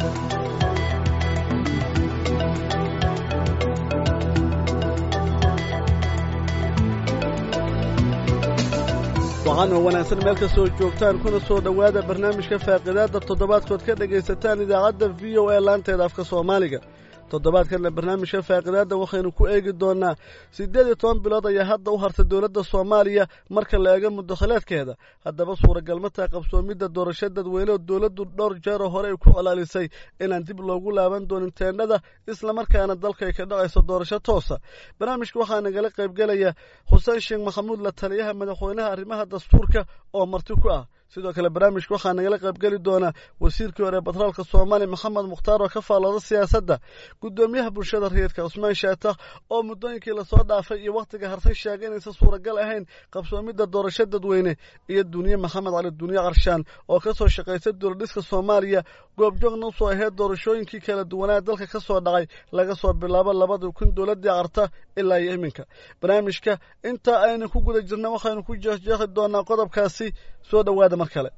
waxaan oo wanaagsan meel kastoo joogtaan kuna soo dhowaada barnaamijka faaqidaadda toddobaadkood ka dhegaysataan idaacadda v o a laanteeda afka soomaaliga toddobaadkanna barnaamijka faaqidaadda waxaynu ku eegi doonaa siddeed iyo toban bilood ayaa hadda u hartay dowladda soomaaliya marka la eego muddakhaleedkeeda haddaba suuragal ma tahay qabsoomidda doorasho dadweyne oo dowladdu dhowr jeeroo hore ay ku colaalisay inaan dib loogu laaban doonin teennada islamarkaana dalka ay ka dhacayso doorasho toosa barnaamijka waxaa nagala qaybgelaya xuseen sheekh maxamuud la taliyaha madaxweynaha arrimaha dastuurka oo marti ku ah sidoo kale barnaamijka waxaa nagala qaybgeli doonaa wasiirkii hore batroolka soomaaliya maxamed mukhtaar oo ka faallooda siyaasadda guddoomiyaha bulshada rayidka cusmaan shaatax oo muddooyinkii lasoo dhaafay iyo wakhtiga hartay sheegay inaysan suuragal ahayn qabsoomidda doorasho dadweyne iyo duniye maxamed cali duniye qarshaan oo ka soo shaqaysay dowladhiska soomaaliya goobjoogna usoo ahayd doorashooyinkii kala duwanaa dalka ka soo dhacay laga soo bilaabo labadii kun dowladdii qarta ilaa iyo iminka barnaamijka intaa aynu ku guda jirna waxaynu ku jeexjeexi doonaa qodobkaasi soo dhowaada mar kale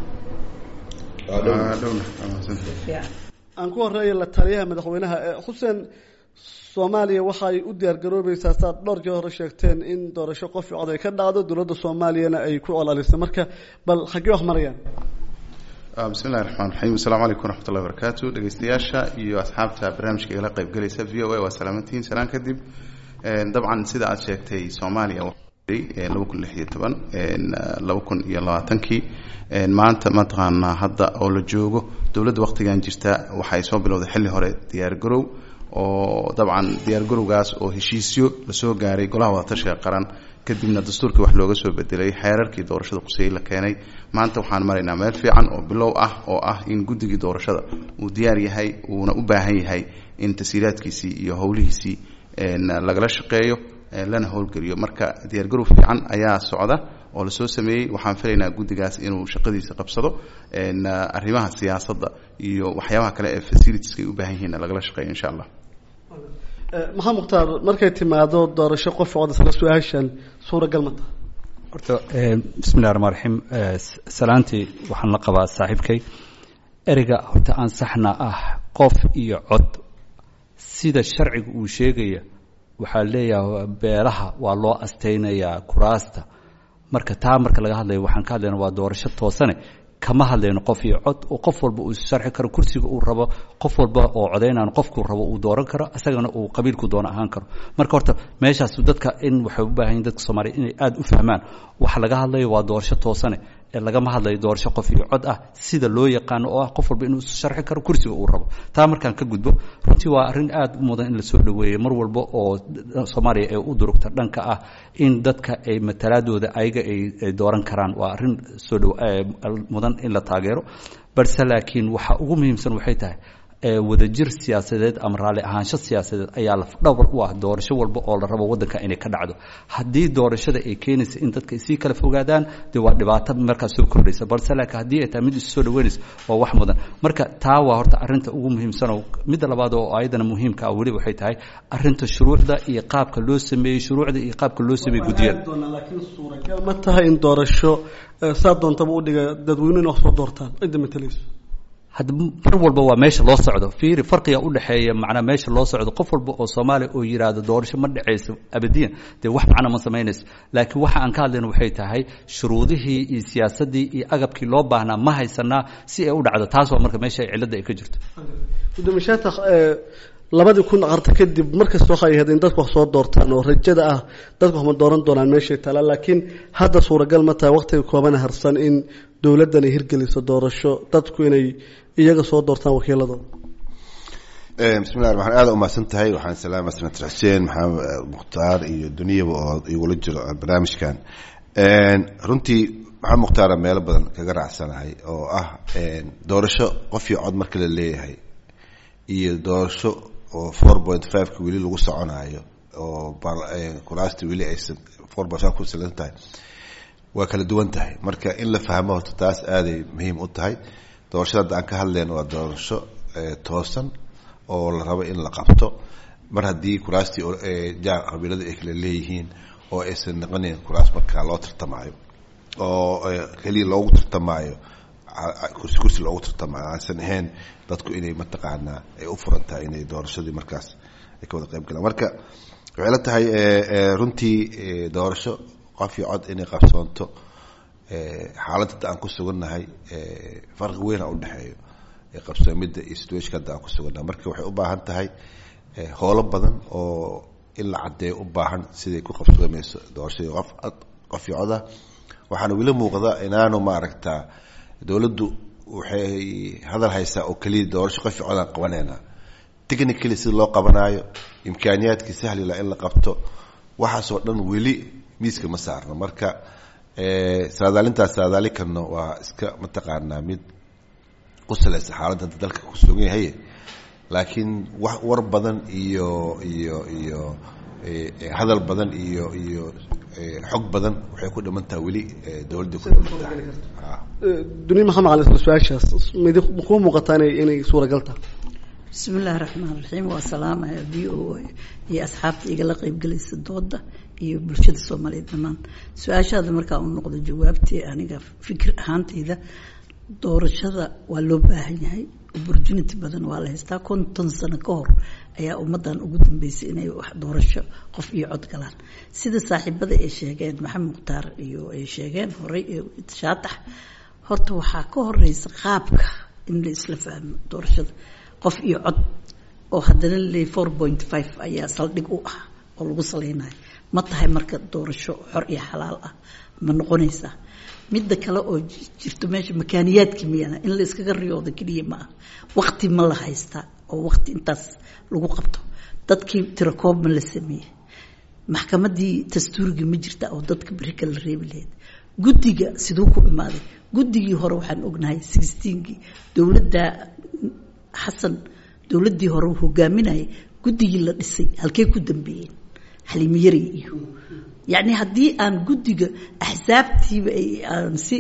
aan ku horeeya la taliyaha madaxweynaha xuseen soomaaliya waxaay u diyaargaroobaysaa saad dhowr jee hore sheegteen in doorasho qof cod ay ka dhacdo dowladda soomaaliyana ay ku colalisay marka bal xaggee wax marayaan bismi llahi raxmaan raxiim asalaamu calaykum waraxmat ullahi barakaatu dhegeystayaasha iyo asxaabta barnaamijka igala qaybgelaysa v o a waa salaamantihiin salaan kadib dabcan sida aad sheegtay soomaaliya laba kun lix iyo toban laba kun iyo labaatankii maanta mataqaanaa hadda oo la joogo dowladda waktigan jirta waxay soo bilowday xilli hore diyaargarow oo dabcan diyaargarowgaas oo heshiisyo lasoo gaaray golaha wadatashiga qaran kadibna dastuurkii wax looga soo bedelay xeerarkii doorashada quseyey la keenay maanta waxaan maraynaa meel fiican oo bilow ah oo ah in guddigii doorashada uu diyaar yahay uuna u baahan yahay in tasiiraadkiisii iyo howlihiisii lagala shaqeeyo lana howlgeliyo marka diyaargarow fiican ayaa socda oo lasoo sameeyey waxaan filaynaa guddigaas inuu shaqadiisa qabsado arrimaha siyaasadda iyo waxyaabaha kale ee facilitieska ay u baahan yihiin lagala shaqeeyo insha allah maxamed mukhtaar markay timaado doorasho qof cod isla su-aashan suuragal ma taha horta bismi llahi raxmaan raxiim salaantii waxaan la qabaa saaxiibkay ereyga horta aan saxna ah qof iyo cod sida sharciga uu sheegaya waxaa leeyahay beelaha waa loo astaynayaa kuraasta marka taa marka laga hadlayo waxaan ka hadlayna waa doorasho toosane kama hadlayno qof iyo cod oo qof walba uu sharxi karo kursiga uu rabo qof walba oo codaynaan qofkuu rabo uu dooran karo isagana uu qabiilku doono ahaan karo marka horta meeshaas dadka in waxay u baahan yihin dadka soomaaliya inay aada u fahmaan waxa laga hadlayo waa doorasho toosane ee lagama hadlayo doorasho qof iyo cod ah sida loo yaqaano oo ah qof walba inuu sharxi karo kursiga uu rabo taa markaan ka gudbo runtii waa arrin aada u mudan in lasoo dhaweeyo mar walba oo soomaaliya ee u durugta dhanka ah in dadka ay matalaadooda ayaga ay dooran karaan waa arrin soo dhow mudan in la taageero balse laakiin waxa ugu muhiimsan waxay tahay wadajir siyaasadeed ama raalli ahaansho siyaasadeed ayaa lafdhabar u ah doorasho walba oo la rabo waddanka inay ka dhacdo haddii doorashada ay keenaysa in dadka sii kala fogaadaan dee waa dhibaato markaas soo kordhaysa balse laakiin haddii ay tahay mid isu soo dhaweynaysa waa wax mudan marka taa waa horta arrinta ugu muhiimsan oo midda labaad oo ayadana muhiimka ah weli waxay tahay arrinta shuruucda iyo qaabka loo sameeyey shuruucda iyo qaabka loo sameeyey guddiyada laakiin suuragal ma tahay in doorasho saa doontaba u dhiga dadweynuhu in wax soo doortaan cidda matalayso hadda mar walba waa meesha loo socdo fiiri farqiga u dhexeeya macnaa meesha loo socdo qof walba oo soomaaliya oo yidhaahdo doorasho ma dhacayso abadiyan dee wax macna ma samaynayso laakiin waxa aan ka hadlayno waxay tahay shuruudihii iyo siyaasaddii iyo agabkii loo baahnaa ma haysanaa si ay u dhacdo taas waa marka meesha cilladda ay ka jirto gudoomiye shaatax labadii kun qarta kadib markasta waxay ahayd in dadku wax soo doortaan oo rajada ah dadku wax ma dooran doonaan meeshay taala laakiin hadda suuragal ma tahay waqtiga koobana harsan in dowladdan ay hirgeliso doorasho dadku inay iyaga soo doortaan wakiiladooda bismillahi raxmaan aada umahadsan tahay waxaan salaama senator xuseen maxamed mukhtaar iyo duniyaba oo igula jiro barnaamijkan runtii maxamed mukhtaara meelo badan kaga raacsanahay oo ah doorasho qof iyo cod marka la leeyahay iyo doorasho oo four point five-ka weli lagu soconaayo oo kuraasta weli aysan four point five ku salan tahay waa kala duwan tahay marka in la fahmo horta taas aaday muhiim u tahay doorashada hadda aan ka hadlayno waa doorasho toosan oo la rabo in la qabto mar haddii kuraastii jaar qabiilada ay kala leeyihiin oo aysan noqonayn kuraas markaa loo tartamaayo oo keliya loogu tartamaayo kursi kursi loogu tartama aansan ahayn dadku inay mataqaanaa ay u furan tahay inay doorashadii markaas ay ka wada qayb galaan marka waxay la tahay runtii doorasho qof iyo cod inay qabsoonto xaaladda hadda aan ku sugannahay farqi weyn a udhexeeyo qabsoomidda iyo situationka hadda aan ku sugannahay marka waxay u baahan tahay howlo badan oo in la caddeeyo u baahan siday ku qabsoomayso doorashadii qof qof iyo coda waxaana weli muuqda inaanu maaragta dowladdu waxay hadal haysaa oo keliya doorasho qof iyo codaan qabaneynaa technically sida loo qabanaayo imkaaniyaadkii sahlila in la qabto waxaasoo dhan weli miiska ma saarno marka saadaalintaas saadaali karno waa iska mataqaanaa mid ku salaysa xaaladda hadda dalka ku sugan yahay laakiin wax war badan iyo iyo iyo hadal badan iyo iyo xog badan waxay ku dhiman tahay weli dowladda ku dhiman tahay duni maxamed cali isla su-aashaas midi kuu muuqataa inay inay suuragal tahay bismi illaahi raxmaan raxiim waa salaamaya v o a iyo asxaabta igala qeybgelaysa dooda iyo bulshada soomaaliyeed dhammaan su-aashaada markaa u noqdo jawaabtii aniga fikir ahaantayda doorashada waa loo baahan yahay opportunity badan waa la haystaa konton sano ka hor ayaa ummaddan ugu dambeysay inay wax doorasho qof iyo cod galaan sida saaxiibada ay sheegeen maxamed mukhtaar iyo ay sheegeen horey shaatax horta waxaa ka horeysa qaabka in la isla fahmo doorashada qof iyo cod oo haddana le four point five ayaa saldhig u ah oo lagu saleynayo ma tahay marka doorasho xor iyo xalaal ah ma noqonaysaa midda kale oo jirto meesha makaaniyaadka miyana in la iskaga riyoodo keliya ma ah wakti ma la haystaa oo wakti intaas lagu qabto dadkii tirakoob ma la sameeyey maxkamadii dastuuriga ma jirta oo dadka beri kala reebi lahayd guddiga siduu ku imaaday guddigii hore waxaan ognahay sixteenkii dowladda xasan dowladdii hore uu hogaaminayay guddigii la dhisay halkey ku dambeeyeen xaliimiyari iyo yacni haddii aan guddiga axsaabtiiba aan si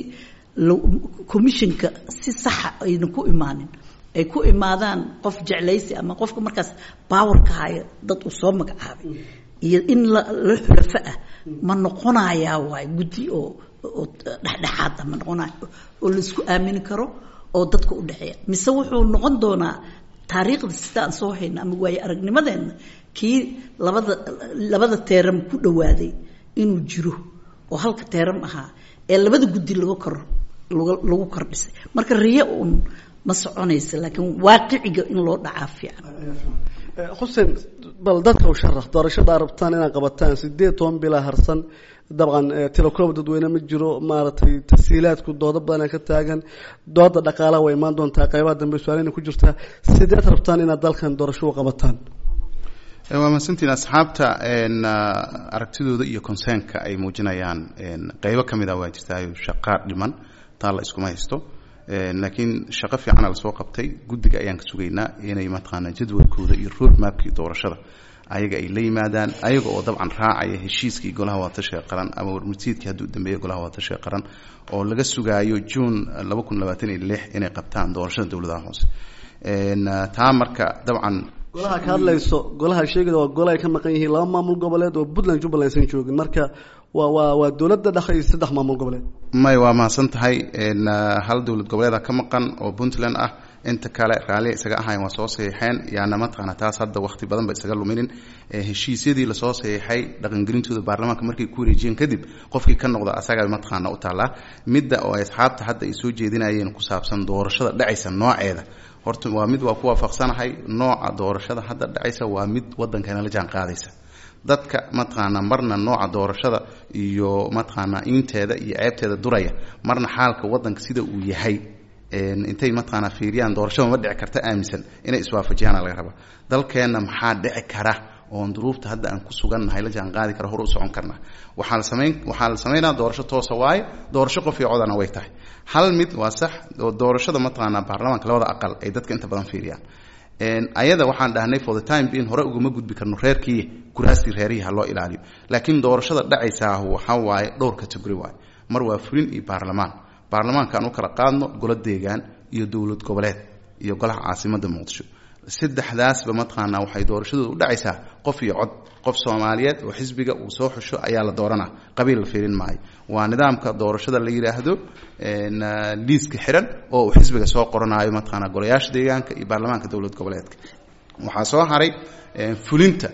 commissionka si saxa ayna ku imaanin ay ku imaadaan qof jeclaysi ama qofka markaas powerka haya dad uu soo magacaabay iyo in la xulafo ah ma noqonayaa waay guddi oo oo dhexdhexaad ah ma noqonayo oo la isku aamini karo oo dadka u dhexeeya mise wuxuu noqon doonaa taariikhda sida aan soo hayna ama waaye aragnimadeenna kii labada labada teeram ku dhawaaday inuu jiro oo halka teeram ahaa ee labada guddi lagu kor lagu kordhisay marka riyo uun ma soconaysa laakiin waaqiciga in loo dhacaa fiican xuseen bal dadka u sharax doorashada rabtaan inaad qabataan sideed toban bilaa harsan dabcan tilakoob dadweyne ma jiro maaragtay tasiilaadku doodo badana ka taagan dooda dhaqaalaha way imaan doontaa qaybaha dambe su-aalina ku jirtaa sideed rabtaan inaad dalkan doorasho u qabataan waa mahadsantiin asxaabta aragtidooda iyo consernka ay muujinayaan qeybo ka mid a waa jirtaayo shaqaa dhiman taa la iskuma haysto laakiin shaqo fiicana lasoo qabtay guddiga ayaan ka sugaynaa inay mataqaanaa jadwalkooda iyo road mapkii doorashada ayaga ay la yimaadaan ayaga oo dabcan raacaya heshiiskii golaha waatashiga qaran ama warmurtiidkii hadduu dambeeya golaha waatashiga qaran oo laga sugaayo june laba kun labaatan iyo lix inay qabtaan doorashada dowladaha hoose taa marka dabcan golaha ka hadlayso golaha sheegada waa gola ay ka maqan yihiin laba maamul goboleed oo puntland jubbaland aysan joogin marka waa waa waa dowladda dhexe iyo saddex maamul goboleed may waa mahadsan tahay hal dowlad goboleeda ka maqan oo puntland ah inta kale raalli isaga ahayn waa soo saxiixeen yaana mataqaana taas hadda waqti badan ba isaga luminin heshiisyadii lasoo saxiixay dhaqangelintooda baarlamaanka markay ku wareejiyeen kadib qofkii ka noqda asaga mataqaana u taallaa midda oo ay asxaabta hadda ay soo jeedinayeen ku saabsan doorashada dhacaysa nooceeda horta waa mid waa ku waafaqsanahay nooca doorashada hadda dhacaysa waa mid waddankana la jaan qaadaysa dadka mataqaanaa marna nooca doorashada iyo mataqaanaa inteeda iyo ceebteeda duraya marna xaalka waddanka sida uu yahay intay mataqaanaa fiiriyaan doorashada ma dhici karta aaminsan inay iswaafajiyaana laga rabaa dalkeenna maxaa dhici kara oon duruufta hadda aan ku sugannahay la jaan qaadi kara hor u socon karnaa waxaa la samayn waxaa la samaynaa doorasho toosa waaye doorasho qof iyo codana way tahay hal mid waa sax oo doorashada mataqaanaa baarlamaanka labada aqal ay dadka inta badan fiiriyaan ayada waxaan dhahnay for the time being hore ugama gudbi karno reerkii kuraastii reerihii ha loo ilaaliyo laakiin doorashada dhacaysaa waxaa waaye dhowr category waaye mar waa fulin iyo baarlamaan baarlamaanka aan u kala qaadno golo deegaan iyo dowlad goboleed iyo golaha caasimada muqdisho saddexdaasba mataqaanaa waxay doorashadooda u dhacaysaa qof iyo cod qof soomaaliyeed oo xisbiga uu soo xusho ayaa la dooranaa qabiil la fiirin maayo waa nidaamka doorashada la yidhaahdo liiska xiran oo uu xisbiga soo qoranayo mataqaanaa golayaasha deegaanka iyo baarlamaanka dowlad goboleedka waxaa soo haray fulinta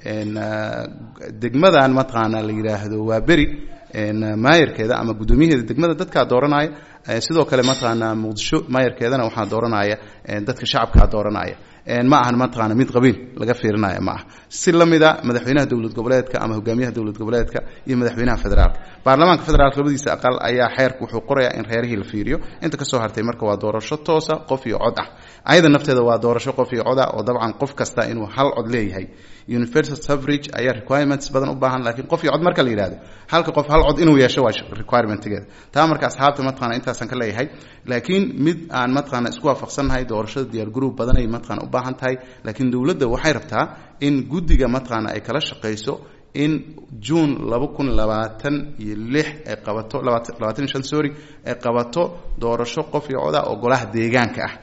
degmadan mataqaanaa la yidhaahdo waa beri maayarkeeda ama guddoomiyaheeda degmada dadkaa dooranaya sidoo kale mataqaanaa muqdisho maayarkeedana waxaa dooranaya dadka shacabkaa dooranaya ma ahan mataqaana mid qabiil laga fiirinaya ma aha si la mida madaxweynaha dowlad goboleedka ama hogaamiyaha dowlad goboleedka iyo madaxweynaha federaalka baarlamaanka federaalka labadiisa aqal ayaa xeerka wuxuu qorayaa in reerihii la fiiriyo inta kasoo hartay marka waa doorasho toosa qof iyo cod ah ayada nafteeda waa doorasho qof iyo cod ah oo dabcan qof kasta inuu hal cod leeyahay universal suffrage ayaa requirements badan u baahan laakiin qof iyo cod marka la yidhahdo halka qof hal cod inuu yeesho waa requirementigeeda taa marka asxaabta mataqana intaasan ka leeyahay laakiin mid aan mataqaana isku waafaqsannahay doorashada diyaar group badanay mataqana u baahan tahay laakiin dowladda waxay rabtaa in guddiga mataqaana ay kala shaqayso in june laba kun labaatan iyo lix ay qabato labaatan iyo shan sorry ay qabato doorasho qof iyo coda oo golaha deegaanka ah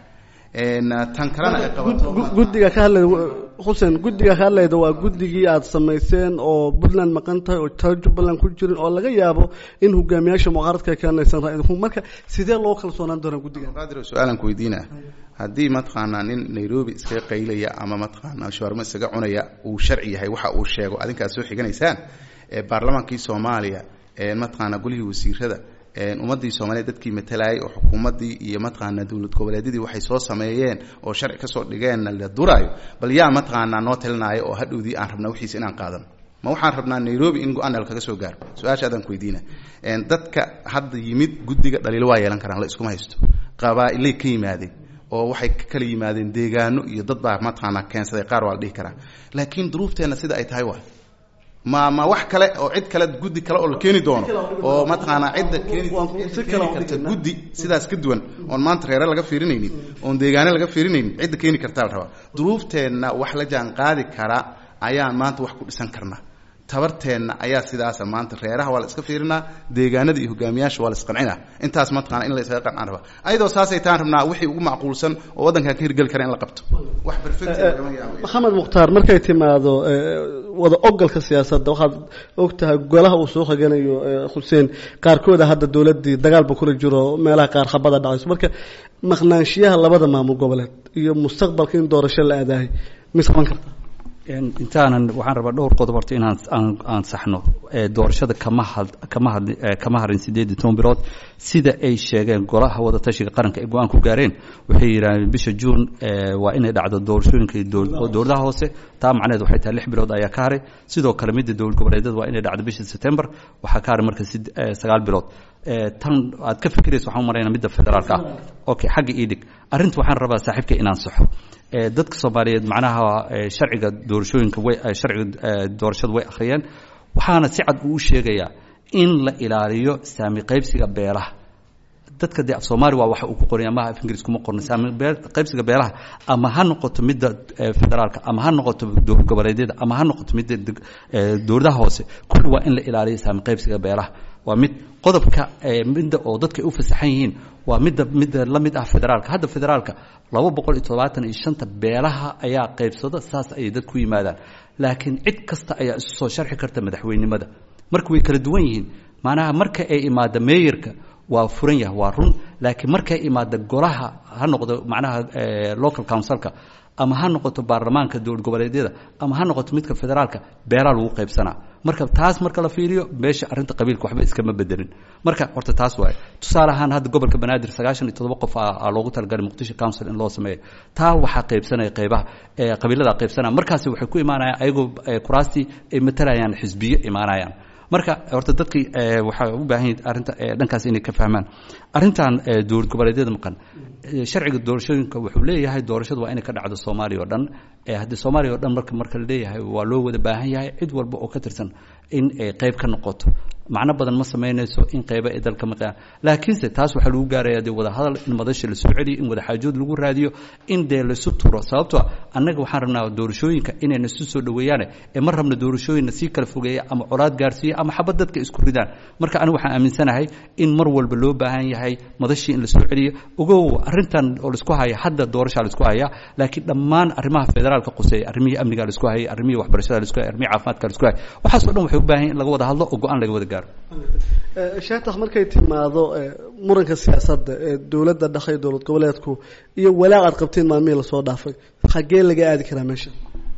tan kalena ay qabato guddiga ka hadlayda xuseen guddiga ka hadlayda waa guddigii aada samayseen oo puntland maqan tahay oo taa jubbaland ku jirin oo laga yaabo in hogaamiyaasha mucaaradka ay keenaysan ra- marka sidee loo kalsoonaan doonaa guddigan qaadir su-aalan ku weydiina haddii mataqaanaa nin nairobi iskaga qaylaya ama mataqaanaa shawarmo isaga cunaya uu sharci yahay waxa uu sheego adinkaad soo xiganaysaan ee baarlamaankii soomaaliya ee mataqaanaa golihii wasiirada ummadii soomaaliya dadkii matalayay oo xukuumaddii iyo mataqaanaa dowlad goboleedyadii waxay soo sameeyeen oo sharci kasoo dhigeenna la duraayo bal yaa mataqaanaa noo talinaayo oo hadhowdii aan rabnaa wixiis inaan qaadano ma waxaan rabnaa nairobi in go-aan kaga soo gaaro su-aasha adaan ku weydiina dadka hadda yimid guddiga dhaliilo waa yeelan karaan la iskuma haysto qabaa-ilay ka yimaadeen oo waxay ka kala yimaadeen deegaano iyo dad baa mataqaanaa keensaday qaar waa la dhihi karaa laakiin duruufteenna sida ay tahay waa ma ma wax kale oo cid kale guddi kale oo la keeni doono oo mataqaanaa cidda keeni cidda keeni karta guddi sidaas ka duwan oon maanta reere laga fiirinaynin oon deegaane laga fiirinaynin cidda keeni kartaa la rabaa duruufteenna wax la jaan qaadi kara ayaan maanta wax ku dhisan karnaa tabarteenna ayaa sidaasa maanta reeraha waa la iska fiirinaa deegaanada iyo hogaamiyaasha waa la isqancinaa intaas mataqana in la isaga qancaan rabaa ayadoo saasay taan rabnaa wixii ugu macquulsan oo waddankan ka hirgeli kara in la qabto wax perfect lagama yaabo maxamed mukhtaar markay timaado wada ogolka siyaasadda waxaad og tahay golaha uu soo xiganayo xuseen qaarkooda hadda dowladdii dagaalba kula jiro meelaha qaar khabada dhacayso marka maqnaanshiyaha labada maamul goboleed iyo mustaqbalka in doorasho la aadaahay mis qaban karta intaanan waxaan rabaa dhowr qodob horta inaan aan aan saxno doorashada kama had kama had kama harin sideed iyo toban bilood sida ay sheegeen golaha wada tashiga qaranka ay go-aan ku gaareen waxay yidhahdeen bisha juun waa inay dhacdo doorashooyinka dowladaha hoose taa macnaheed waxay tahay lix bilood ayaa ka haray sidoo kale midda dowlad goboleedyada waa inay dhacdo bisha september waxaa ka haray marka sagaal bilood tan aad ka fikiraysa waxaan u maraynaa midda federaalka ah okay xagga ii dhig arrinta waxaan rabaa saaxiibka inaan saxo dadka soomaaliyeed macnaha sharciga doorashooyinka way sharciga doorashada way akhriyeen waxaana si cad uu sheegayaa in la ilaaliyo saami qaybsiga beelaha dadka dee af soomaali waa waxa uu ku qoray ama af ingiriis kuma qorna saami qaybsiga beelaha ama ha noqoto midda federaalka ama ha noqoto dowlad goboleedyada ama ha noqoto midda dowladaha hoose kulli waa in la ilaaliyo saami qaybsiga beelaha waa mid qodobka midda oo dadka ay u fasaxan yihiin waa midda midda la mid ah federaalka hadda federaalka laba boqol iyo todobaatan iyo shanta beelaha ayaa qaybsada saas ayay dad ku yimaadaan laakiin cid kasta ayaa isu soo sharxi karta madaxweynimada marka way kala duwan yihiin macnaha marka ay imaada meeyarka waa furan yahay waa run laakiin markay imaada golaha ha noqdo macnaha local councilka ama ha noqoto baarlamaanka dowlad goboleedyada ama ha noqoto midka federaalka beelaa lagu qaybsanaa marka taas marka la fiiriyo meesha arrinta qabiilka waxba iskama bedelin marka horta taas waaye tusaale ahaan hadda gobolka banaadir sagaashan iyo todoba qof aa loogu talagalay muqdisho council in loo sameeyo taa waxaa qaybsanaya qaybaha qabiilada qaybsanaya markaasi waxay ku imaanayaan ayagoo kuraastii ay matalayaan xisbiyo imaanayaan marka horta dadkii waxaa u baahan yahi arrinta dhankaas inay ka fahmaan arrintan dowlad goboleedyada maqan sharciga doorashooyinka wuxuu leeyahay doorashadu waa inay ka dhacdo soomaaliya oo dhan haddii soomaaliya o dhan marka marka la leeyahay waa loo wada baahan yahay cid walba oo ka tirsan in ay qayb ka noqoto macno badan ma samaynayso in qayba ay dalka maqaan laakiinse taas waxaa lagu gaaraya dee wadahadal in madasha la soo celiyo in wadaxaajood lagu raadiyo in dee laisu turo sababto annaga waxaan rabnaa doorashooyinka inayna isu soo dhoweeyaane ee ma rabna doorashooyinna sii kala fogeeya ama colaad gaarsiiya ama xabad dadka isku ridaan marka aniga waxaan aaminsanahay in mar walba loo baahan yahay madashii in la soo celiyo ogow arrintan oo laisku haya hadda doorashaa laisku haya laakiin dhammaan arrimaha federaalka quseeya arrimihii amniga laisku hayay arrimihii waxbarashada laisku hayay arrimihii caafimaadka laisku hayay waxaasoo dhan waxay u baahan yahin in laga wada hadlo oo go-aan laga wada gaaro sheekh markay timaado muranka siyaasadda ee dowladda dhaqay dowlad goboleedku iyo walaac aad qabteen maalmihii lasoo dhaafay xaggee laga aadi karaa meesha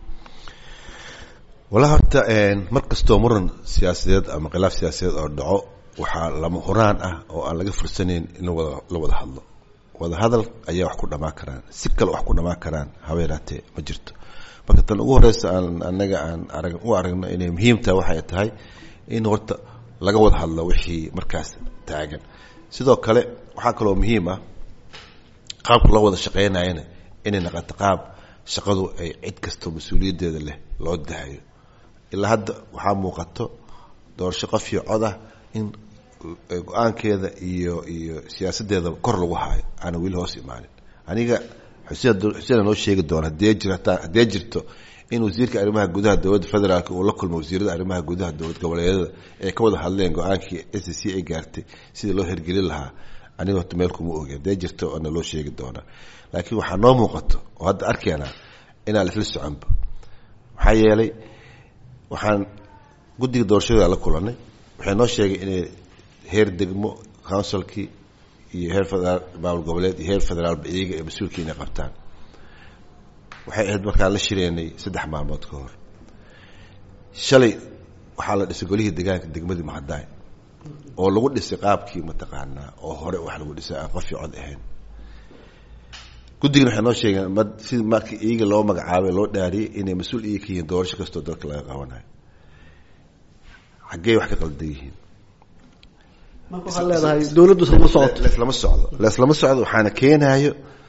wala horta mar kastoo muran siyaasadeed ama khilaaf siyaasadeed oo dhaco waxaa lama huraan ah oo aan laga fursanayn in lawada la wada hadlo wada hadal ayaa wax ku dhamaan karaan si kale wax ku dhamaan karaan haba yaraatee ma jirto marka tan ugu horeysa aan anaga aan arag u aragno inay muhiim tahay waxay tahay in horta laga wada hadlo wixii markaas taagan sidoo kale waxaa kaloo muhiim ah qaabka loo wada shaqeynayana inay naqato qaab shaqadu ay cid kastoo mas-uuliyaddeeda leh loo dahayo ilaa hadda waxaa muuqato doorasho qof iyo cod ah in go-aankeeda iyo iyo siyaasaddeeda kor lagu haayo aana weli hoos imaanin aniga xuseen xuseena noo sheegi doona hadee jirta haddee jirto in wasiirka arrimaha gudaha dowladda federaalk uu la kulmo wasiirada arrimaha gudaha dowlad goboleedyada ay ka wada hadleen go-aankii s c ay gaartay sidii loo hirgelin lahaa aniga horta meel kuma ogi hadee jirto ana loo sheegi doonaa laakiin waxaa noo muuqato oo hadda arkeenaa inaan isla soconba maxaa yeelay waxaan guddiga doorashada la kulanay waxay noo sheegay inay heer degmo counsilkii iyo heer federaal maamul goboleed iyo heer federaalba iyaga ee mas-uulkii inay qabtaan waxay ahayd markaan la shireenay saddex maalmood ka hor shalay waxaa la dhisay golihii degaanka degmadii mahadaay oo lagu dhisay qaabkii mataqaanaa oo hore wax lagu dhisay aan qofii cod ahayn guddigana waxay noo sheegeen ma si markii iyaga loo magacaabay loo dhaariyey inay mas-uul iyaga ka yihiin doorasho kastoo dalka laga qabanayo xaggey wax ka qaldan yihiin marka waxaad leedahay dowladdu islama socoto leslama socdo leslama socdo waxaana keenayo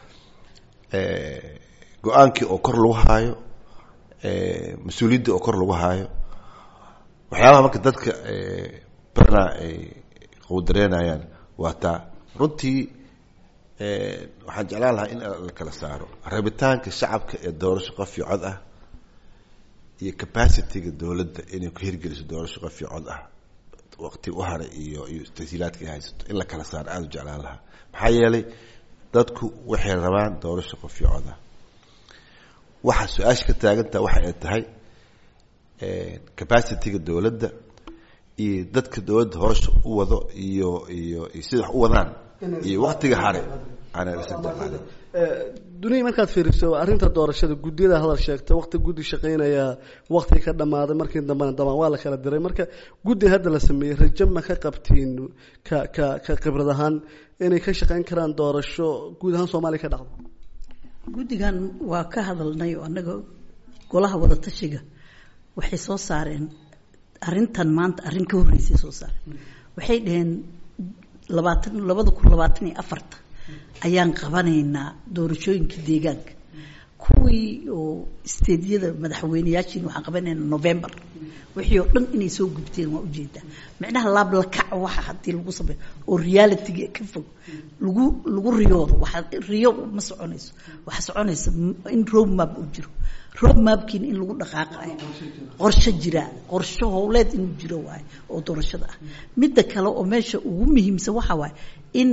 go-aankii oo kor lagu haayo mas-uuliyadda oo kor lagu haayo waxyaabaha marka dadka barna ay qowdareynayaan waa taa runtii waxaan jeclaan lahaa in la kala saaro rabitaanka shacabka ee doorasho qof iyo cod ah iyo capacity-ga dowladda inay ku hirgeliso doorasho qof iyo cod ah waqti u haray iyo iyo tasiilaadka ay haysato in la kala saaro aada u jeclaan lahaa maxaa yeelay dadku waxay rabaan doorasho qof iyo cod ah waxa su-aasha ka taagantaha waxa ay tahay capacity-ga dowladda iyo dadka dowladda hoosha u wado iyo iyo iyo sida wax u wadaan iyo waktiga hare aanay la sadexaalin duniya markaad fiiriso arrinta doorashada guddiyada hadal sheegta wakti guddi shaqaynaya wakti ka dhammaaday markii dambena damaan waa la kala diray marka guddi hadda la sameeyey rajo ma ka qabtiin ka ka ka khibrad ahaan inay ka shaqayn karaan doorasho guud ahaan soomaaliya ka dhacdo guddigan waa ka hadalnay oo annaga golaha wada tashiga waxay soo saareen arrintan maanta arrin ka horreysay soo saareen waxay dhaheen labaatan labada kun labaatan iyo afarta ayaan qabanaynaa doorashooyinka deegaanka kuwii oo isteedyada madaxweyneyaashiin waxaan qabanaynaa november wixii oo dhan inay soo gubteen waa ujeedaa micnaha laablakac waxa haddii lagu sameeyo oo realityga ka fog lagu lagu riyoodo waxa riyo ma soconayso waxa soconaysa in road map uu jiro road mapkiina in lagu dhaqaaqayo qorshe jira qorshe howleed inuu jiro waayo oo doorashada ah midda kale oo meesha ugu muhiimsan waxa waaye in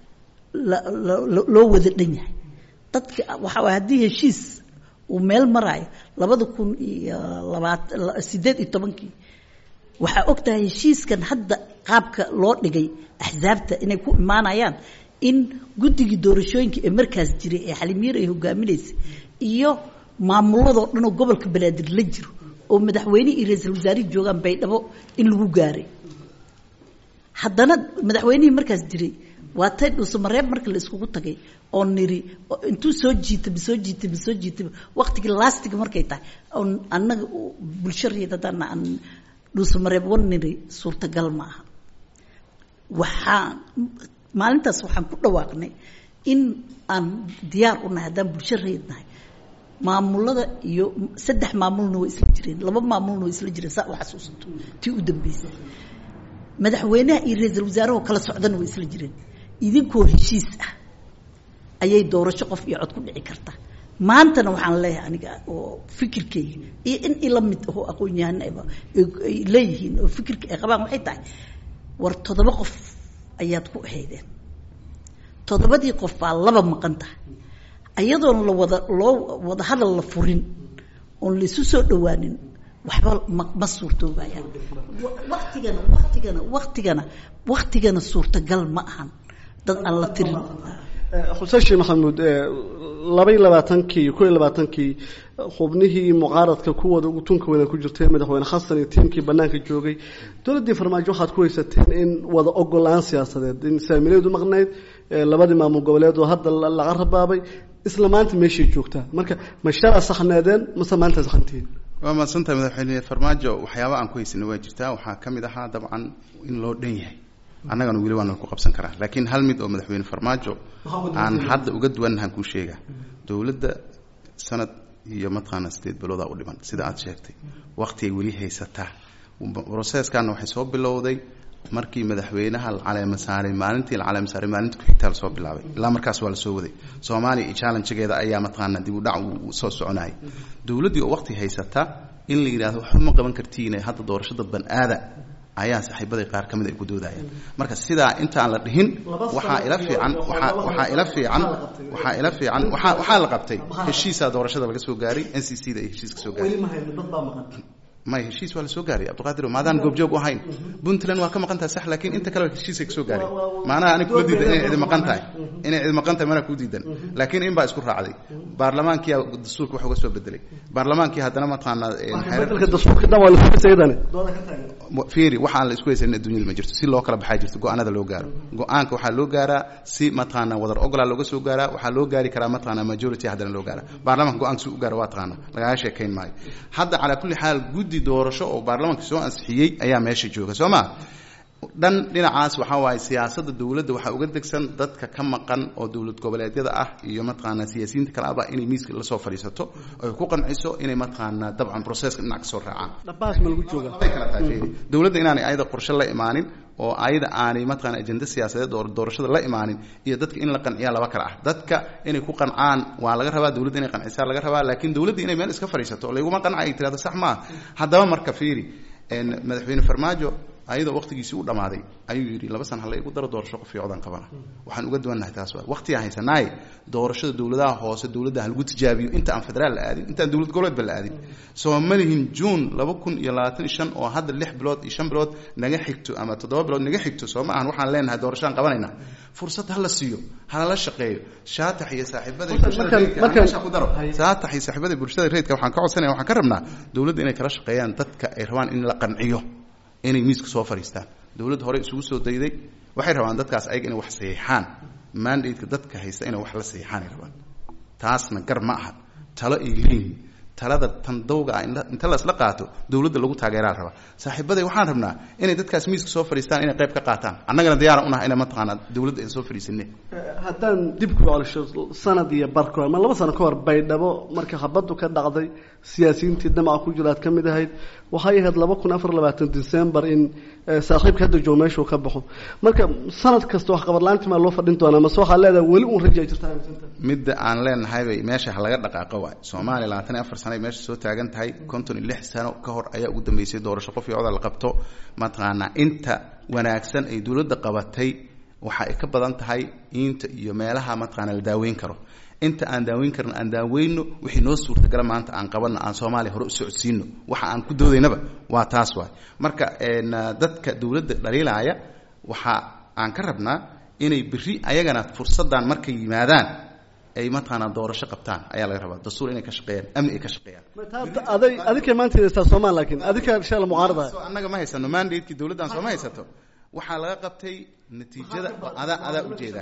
loo wada dhan yahay dadka waxa waay haddii heshiis uu meel maraayo labada kun iyo labaatan sideed iyo tobankii waxaa og tahay heshiiskan hadda qaabka loo dhigay axsaabta inay ku imaanayaan in guddigii doorashooyinka ee markaas jiray ee xalimiir ay hogaaminaysay iyo maamuladoo dhan oo gobolka banaadir la jiro oo madaxweyne iyo ra-iisul wasaarihi joogaan baydhabo in lagu gaaray haddana madaxweynihii markaas jiray waa tay dhuusamareeb marka la iskugu tagay oo niri intuu soo jiitaba soo jiitaba soo jiitaba waktigii laastiga markay tahay oon annaga bulsho reed haddana aan dhuusamareeb wan niri suurtagal ma aha waxaan maalintaas waxaan ku dhawaaqnay in aan diyaar u nahay haddaan bulsho reed nahay maamulada iyo saddex maamulna way isla jireen laba maamulna way isla jireen saa u xasuusato tii u dambeysay madaxweynaha iyo ra-iisul wasaaraho kala socdana way isla jireen idinkoo heshiis ah ayay doorasho qof iyo cod ku dhici karta maantana waxaan leeyahay aniga oo fikirkayga iyo in ila mid ahoo aqoon-yahanaba ay leeyihiin oo fikirka ay qabaan waxay tahay war toddoba qof ayaad ku ahaydeen toddobadii qof baa laba maqan tahay ayadoon la wada loo wada hadal la furin oon laisu soo dhawaanin waxba ma ma suurtoobayaan waktigana waktigana waktigana waktigana suurtagal ma ahan dad aan la tirin xuseen sheekh maxamuud laba iyo labaatankii iyo kow iyo labaatankii xubnihii mucaaradka kuwooda ugu tunka weyna ku jirtay madaxweyne xasan iyo tiimkii banaanka joogay dowladdii farmaajo waxaad ku haysateen in wada ogolaan siyaasadeed in saamileedu maqnayd labadii maamul goboleed oo hadda laga rabaabay isla maanta meeshay joogtaa marka ma shala saxneedeen mase maanta saxantihiin waa mahadsantahay madaxweyne farmaajo waxyaaba aan ku haysanay waa jirtaa waxaa ka mid ahaa dabcan in loo dhan yahay annagana weli waana ku qabsan karaa laakiin hal mid oo madaxweyne farmaajo aan hadda uga duwannahan kuu sheegaa dowladda sanad iyo mataqaana sideed biloodaa u dhiman sida aad sheegtay waktigay weli haysataa brocesskana waxay soo bilowday markii madaxweynaha la caleema saaray maalintii la caleema saaray maalinta ku-xigtaa lasoo bilaabay ilaa markaas waa lasoo waday soomaaliya iyo challengegeeda ayaa mataqaana dib u dhac uu soo soconayay dowladdii oo waqti haysata in la yidhahdo waxba ma qaban kartiine hadda doorashada ban aada ayaa saaxiibaday qaar ka mid ay ku doodayaan marka sidaa intaan la dhihin waxaa ila fiican waaa waxaa ila fiican waxaa ila fiican waaa waxaa la qabtay heshiisaa doorashada laga soo gaaray n c c da ay heshiis ka soo gaaray may heshiis waa la soo gaaray cabdiqaadir maadaan goobjoog u ahayn puntland waa ka maqan tahay sax laakiin inta kale heshiisay ka soo gaaray maanaha anig kula diidan inay cidi maqan tahay inay cidi maqan tahay manaa kuu diidan laakiin in baa isku raacday baarlamaankiyaa dastuurka wax uga soo bedelay baarlamaankii haddana mataqaanaa fiiri waxa aan la isku haysanin adduunyada ma jirto si loo kala baxaa jirto go-aanada loo gaaro go-aanka waxaa loo gaaraa si mataqaana wadar ogolaa looga soo gaaraa waxaa loo gaari karaa mataqaana majority haddana loo gaara baarlamanka go-aanka si u gaara waa taqaana lagaga sheekayn maayo hadda calaa kulli xaal guddi doorasho oo baarlamanka soo ansixiyey ayaa meesha jooga soo ma dhan dhinacaas waxaa waaye siyaasadda dowladda waxaa uga degsan dadka ka maqan oo dowlad goboleedyada ah iyo mataqaana siyaasiyiinta kale aba inay miiska lasoo fadhiisato oy ku qanciso inay mataqaana dabcan processka dhinac kasoo raacaan dhabahaas ma lagu jooga way kala tahay fiiri dowladda inaanay ayada qorshe la imaanin oo ayada aanay mataqaana ajenda siyaasadeed oo doorashada la imaanin iyo dadka in la qanciyaa laba kale ah dadka inay ku qancaan waa laga rabaa dowladda inay qancisaa laga rabaa laakiin dowladda inay meel iska fadhiisato oo layguma qanca ay tirahdo sax maaha haddaba marka fiiri madaxweyne farmaajo ayadoo waqtigiisii u dhammaaday ayuu yidhi laba san hala igu daro doorasho qof fiicodan qabana waxaan uga duwannahay taas waa waqtigaan haysanaaye doorashada dowladaha hoose dowladda ha lagu tijaabiyo inta aan federaal la aadin intaan dowlad goboleedba la aadin soo ma lihin juun laba kun iyo labaatan iyo shan oo hadda lix bilood iyo shan bilood naga xigto ama toddoba bilood naga xigto soo ma ahan waxaan leenahay doorashaan qabanayna fursad hala siiyo halala shaqeeyo shaatax iyo saaxiibada ku daro shaatax iyo saaxiibada bulshada reedka waxaan ka codsanaya waxaan ka rabnaa dowladda inay kala shaqeeyaan dadka ay rabaan in la qanciyo inay miiska soo fadhiistaan dowladda hore isugu soo dayday waxay rabaan dadkaas ayaga inay wax saxiixaan mandateka dadka haysta inay wax la saxiixaan ay rabaan taasna gar ma aha talo ay leeyihin talada tan dawga ah inta lasla qaato dowladda lagu taageeraa la rabaa saaxiibaday waxaan rabnaa inay dadkaas miiska soo fadhiistaan inay qayb ka qaataan annagana diyaara unaha ina mataqaanaa dowladda aan soo fadhiisane haddaan dib ku colisho sanad iyo bar ka hor ama laba sano ka hor baydhabo marka habaddu ka dhacday siyaasiyiintii damaca ku jira aad ka mid ahayd waxay ahayd laba kun afar labaatan december in saaxiibka hadda joogo meeshuu ka baxo marka sanad kasta wax qabadlaantii maa loo fadhin doonaa mase waxaa leedahay weli uun raja jirta midda aan leenahaybay meesha ha laga dhaqaaqo waay soomaaliya labaatan iyo afar sano ay meesha soo taagan tahay konton iyo lix sano ka hor ayaa ugu dambeysay doorasho qof iyo coda la qabto mataqaanaa inta wanaagsan ay dowladda qabatay waxa ay ka badan tahay inta iyo meelaha mataqaana la daaweyn karo inta aan daaweyn karin aan daaweyno wixii noo suurtagala maanta aan qabanno aan soomaaliya hore u socodsiino waxa aan ku doodaynaba waa taas waay marka dadka dowladda dhaliilaya waxa aan ka rabnaa inay berri ayagana fursaddan markay yimaadaan ay mataqaanaa doorasho qabtaan ayaa laga rabaa dastuur inay ka shaqeeyaan amni ay ka shaqeeyaan aday adinka maanta haystaa soomaal laakiin adinka shala mucaarada annaga ma haysano mandatekii dowladdan sooma haysato waxaa laga qabtay natiijada adaa adaa ujeeda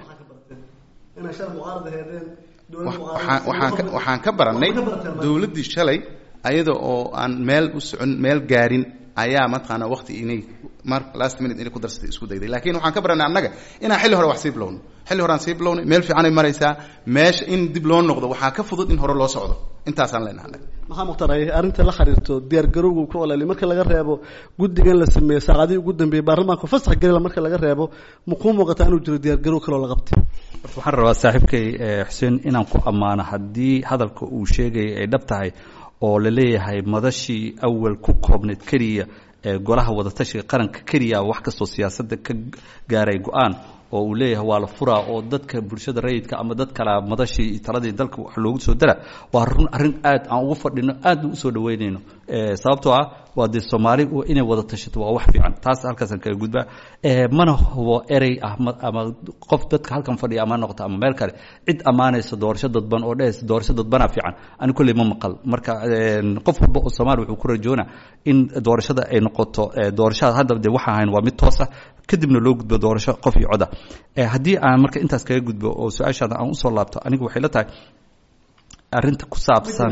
waxaan ka barannay dowladdii shalay ayada oo aan meel u socon meel gaarin ayaa mataqaanaa waqti inay mar last minute inay ku darsatay isku dayday laakiin waxaan ka barannay annaga inaan xilli hore wax sii bilowno xilli horaan sii bilownay meel fiicanay maraysaa meesha in dib loo noqdo waxaa ka fudud in hore loo socdo intaasaan leenahay maxaa mukhtar ay arrinta la xiriirto diyaar garowga ku olali marka laga reebo guddigan la sameeyey saacadihii ugu dambeeyey baarlamaanka fasax gelila marka laga reebo makuu muuqataa inuu jiro diyaar garow kaloo la qabtay horta waxaan rabaa saaxiibkay xuseen inaan ku ammaano haddii hadalka uu sheegaya ay dhab tahay oo la leeyahay madashii awal ku koobneyd keliya ee golaha wadatashiga qaranka keliya wax kastoo siyaasadda ka gaaray go-aan oo uu leeyahay waa la furaa oo dadka bulshada rayidka ama dad kale madashii taladii dalka wax loogu soo dara waa run arrin aad aan ugu fadhino aadna usoo dhaweynayno sababtoo ah waa dee soomaali inay wada tashato waa wax fiican taas halkaasaan kaga gudbaa mana hubo erey ah ama qof dadka halkan fadhiya ama noqoto ama meel kale cid ammaanaysa doorasho dadban oo dhehaysa doorasho dadbanaa fiican ani kolley ma maqal marka qof walba oo soomaali wuxuu ku rajoona in doorashada ay noqoto doorashada hadda dee waxa ahayn waa mid toos ah kadibna loo gudbo doorasho qof iyo coda haddii aan marka intaas kaga gudbo oo su-aashaada aan usoo laabto anigu waxay la tahay arrinta ku saabsan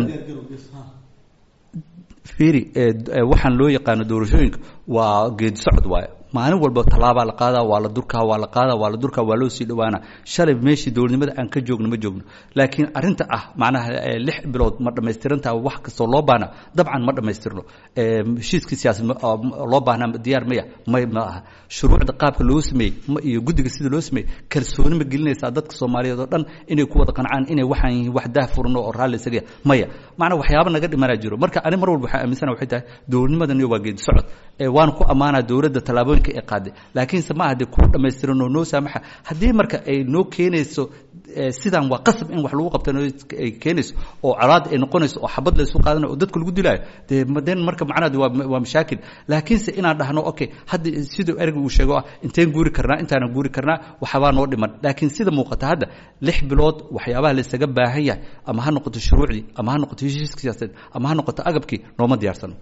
fiiri waxaan loo yaqaano doorashooyinka waa geedi socod waaye maalin walba tallaabaa la qaadaa waa la durkaa waa la qaadaa waa la durkaa waa loo sii dhawaana shalay meeshii dowladnimada aan ka joogno ma joogno laakiin arrinta ah macnaha lix bilood ma dhammaystirantaha wax kastoo loo baahna dabcan ma dhammaystirno heshiiskii siyaasad loo baahnaa diyaar maya may ma aha shuruucda qaabka loo sameeyey iyo guddiga sida loo sameeyey kalsooni ma gelinaysaa dadka soomaaliyeed oo dhan inay ku wada qancaan inay waxaan yihiin wax daah furno oo raalli isaga maya macnaa waxyaaba naga dhimanaa jiro marka ani mar walba waxaan aaminsana waxay tahay dowladnimadaniyo waa geedi socod waana ku ammaanaa dowladda tallaabooyinka ay qaaday laakiinse ma aha dee kuu dhammaystiran oo noo saamaxa haddii marka ay noo keenayso sidaan waa qasab in wax lagu qabta ay keenayso oo colaad ay noqonayso oo xabad laysu qaadanayo oo dadka lagu dilaayo dee den marka macnaheedu waa waa mashaakil laakiinse inaan dhahno okay hadda siduu ereyga uu sheego ah inteen guuri karnaa intaanan guuri karnaa waxbaa noo dhiman laakiin sida muuqata hadda lix bilood waxyaabaha laysaga baahan yahay ama ha noqoto shuruucdii ama ha noqoto heshiiska siyaasadeed ama ha noqoto agabkii nooma diyaarsano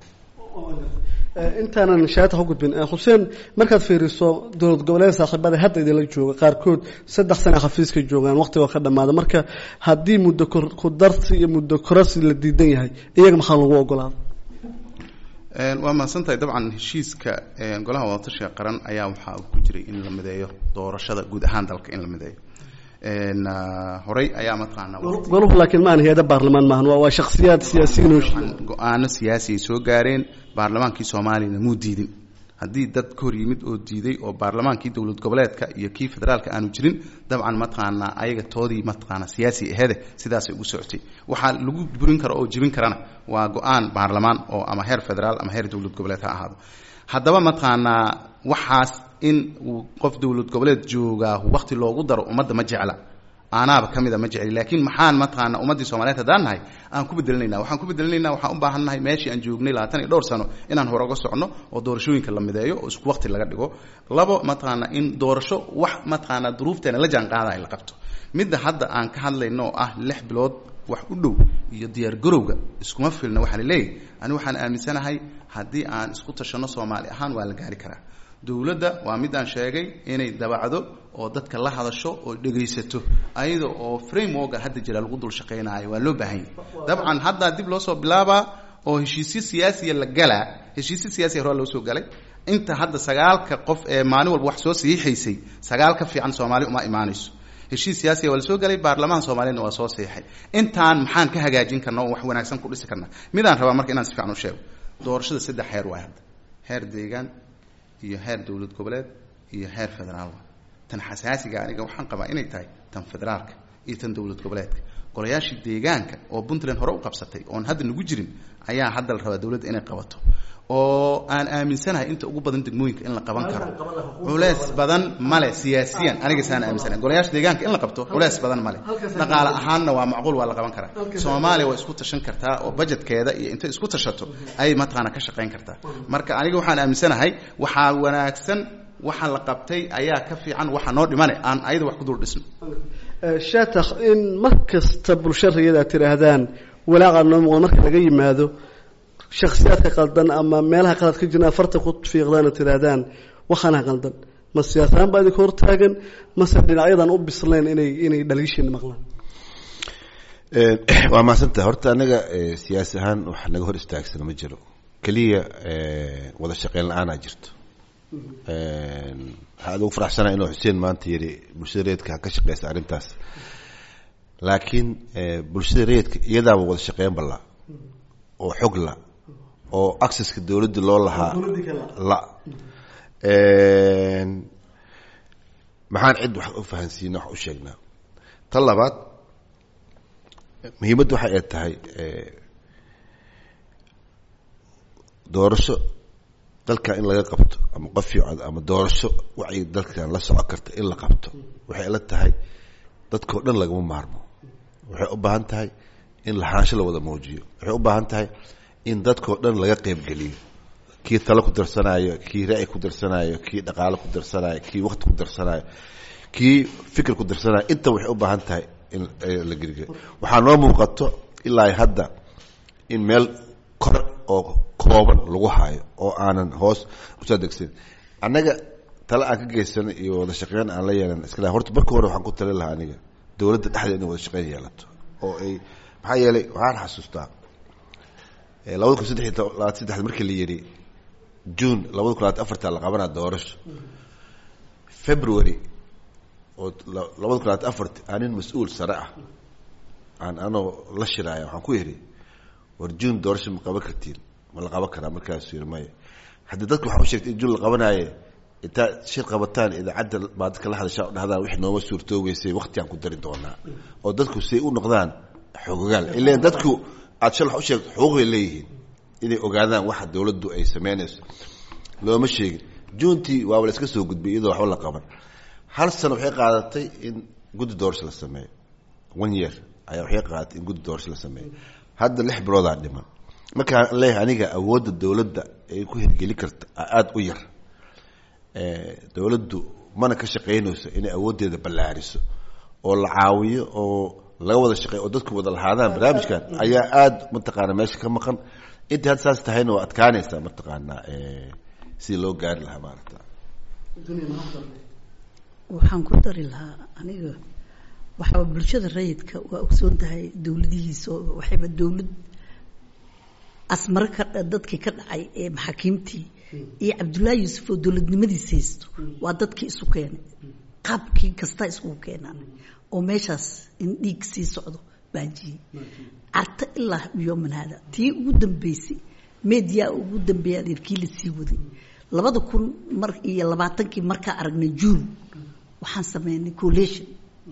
intaanan shaata ku gudbin xuseen markaad fiiriso dowlad goboleed saaxiibada hadda idinla jooga qaarkood saddex sana xafiiska joogaan waqtigoo ka dhamaada marka haddii muddo ku darsi iyo muddo korasi la diidan yahay iyaga maxaa lagu ogolaada waa mahadsantahay dabcan heshiiska golaha wadatashiga qaran ayaa waxaa ku jiray in la mideeyo doorashada guud ahaan dalka in la mideeyo horey ayaa mataqaanaa golahu laakiin ma aan hay-ada baarlamaan maahan waa waa shakhsiyaad siyaasiyiin oo go-aano siyaasi ay soo gaareen baarlamaankii soomaaliyana muu diidin haddii dad ka hor yimid oo diiday oo baarlamaankii dowlad goboleedka iyo kii federaalka aanu jirin dabcan mataqaanaa ayaga toodii mataqaanaa siyaasi ahede sidaasay ugu socotay waxaa lagu burin karo oo jebin karana waa go-aan baarlamaan oo ama heer federaal ama heer dowlad goboleed ha ahaado haddaba mataqaanaa waxaas in uu qof dowlad goboleed joogaa wakti loogu daro ummadda ma jecla aanaaba ka mida ma jecli laakiin maxaan mataqaana ummaddii soomaliyeed haddaan nahay aan ku bedelinayna waxaan ku bedelinayna waxaan u baahan nahay meeshii aan joognay labaatan iyo dhowr sano inaan hore uga socno oo doorashooyinka la mideeyo oo isku wakti laga dhigo labo mataqaana in doorasho wax mataqaana duruufteena la jaan qaadaya la qabto midda hadda aan ka hadlayno oo ah lix bilood wax u dhow iyo diyaar garowga iskuma filna waxaa la leeyahy ani waxaan aaminsanahay haddii aan isku tashanno soomaali ahaan waa la gaari karaa dowladda waa midaan sheegay inay dabacdo oo dadka la hadasho oo dhegaysato ayada oo frameworka hadda jira lagu dul shaqaynaayo waa loo baahan yahy dabcan haddaa dib loo soo bilaabaa oo heshiisyo siyaasiya la galaa heshiisyo siyaasiya horaa loo soo galay inta hadda sagaalka qof ee maalin walba wax soo saxiixaysay sagaal ka fiican soomaali uma imaanayso heshiis siyaasiya waa la soo galay baarlamaanka soomaaliyedna waa soo saxiixay intaan maxaan ka hagaajin karna oo wax wanaagsan ku dhisi karna midaan rabaa marka inaan si fiican u sheego doorashada saddex heer waay hadda heer deegaan iyo heer dowlad goboleed iyo heer federaal tan xasaasiga aniga waxaan qabaa inay tahay tan federaalka iyo tan dowlad goboleedka golayaashii deegaanka oo puntland hore u qabsatay oon hadda nagu jirin ayaa hadda la rabaa dowladda inay qabato oo aan aaminsanahay inta ugu badan degmooyinka in la qaban karo culeys badan male siyaasiyan aniga saan aaminsanahay golayaasha deegaanka in la qabto culeys badan male dhaqaale ahaanna waa macquul waa la qaban karaa soomaaliya waa isku tashan kartaa oo budgetkeeda iyo intay isku tashato ayay mataqaana ka shaqayn kartaa marka aniga waxaan aaminsanahay waxaa wanaagsan waxa la qabtay ayaa ka fiican waxa noo dhimane aan ayada wax ku dul dhisno shatakh in mar kasta bulshada rayada tidhaahdaan walaaqa noo muuqda marka laga yimaado shaksiyaadka qaldan ama meelaha qalad ka jirna afarta ku fiiqdaana tidhaahdaan waxaana qaldan ma siyaasaan baa idinka hortaagan mase dhinacyadan u bislayn inay inay dhaliishiina maqlaan waa mahadsantaha horta anaga siyaasi ahaan wax naga hor istaagsana ma jiro keliya wada shaqeyn la-aanaa jirto waxaa adugu faraxsanaa inuu xuseen maanta yidhi bulshada reedka ha ka shaqeysa arrintaas laakiin bulshada reedka iyadaaba wada shaqeyn balla oo xog la oo accesska dowladda loo lahaa la maxaan cid wax u fahansiina wax u sheegnaa tan labaad muhiimadda waxa ay tahay doorasho dalkan in laga qabto ama qof fiican ama doorasho wacyi dalkan la socon karta in la qabto waxay la tahay dadkao dhan lagama maarmo waxay u baahan tahay in lahaansho la wada muujiyo waxay u baahan tahay in dadkao dhan laga qeybgeliyo kii talo ku darsanaayo kii ra'yi ku darsanaayo kii dhaqaalo ku darsanaayo kii wakti ku darsanaayo kii fikir ku darsanaayo inta waxay u baahan tahay in la gergeliyo waxaa noo muuqato ilaa hadda in meel kor oo kooban lagu haayo oo aanan hoos usoo degsan annaga tale aan ka geysano iyo wada shaqeyn aan la yeelan iska horta marka hore waxaan ku tali lahaa aniga dowladda dhexdeeda inay wada shaqeyn yeelato oo ay maxaa yeelay waxaan xasuustaa labada kun saddex iyo labaatan saddexda markii la yidhi june labada kun labaatan afarta la qabanaa doorasho february oo labada kun labaatan afarti anin mas-uul sare ah aan anoo la shiraaya waxaan ku yidhi war june doorasho ma qaban kartiin ma la qaban karaa markaasuu yidhi maya haddii dadka waxaa u sheegtay in june la qabanaaye intaa shir qabataan idaacadda baa dadka la hadashaa o dhahdaan wixii nooma suurtoogeysay waktigaan ku dari doonaa oo dadku say u noqdaan xogogaal ilan dadku aad shal wax u sheegto xuquuqay leeyihiin inay ogaadaan waxa dowladdu ay sameynayso looma sheegin juntii waaba la iska soo gudbay iyadoo waxba la qaban hal sano waxay qaadatay in guddi doorasho la sameeyo one year ayaa waxay qaadatay in guddi doorasho la sameeyo hadda lix biloodaa dhiman markaan leeyahay aniga awoodda dowladda ay ku hirgeli karta aada u yar dowladdu mana ka shaqaynayso inay awooddeeda ballaariso oo la caawiyo oo laga wada shaqeeyo oo dadku wada lahaadaan barnaamijkan ayaa aada mataqaana meesha ka maqan intii hadda saas tahayna waa adkaanaysaa mataqaanaa sidii loo gaari lahaa maarata waxaan ku dari lahaa aniga waxaa bulshada rayidka waa ogsoon tahay dowladihiisa oo waxayba dowlad asmare ka dadkii ka dhacay ee maxaakiimtii iyo cabdullaahi yuusuf oo dowladnimadiisa haysto waa dadkii isu keenay qaabkii kasta iskugu keenaan oo meeshaas in dhiig sii socdo baajiyey carta ilaa yooman haada tii ugu dambeysay media ugu dambeeya adeerkii la sii waday labada kun mar iyo labaatankii markaa aragnay juun waxaan sameynay collation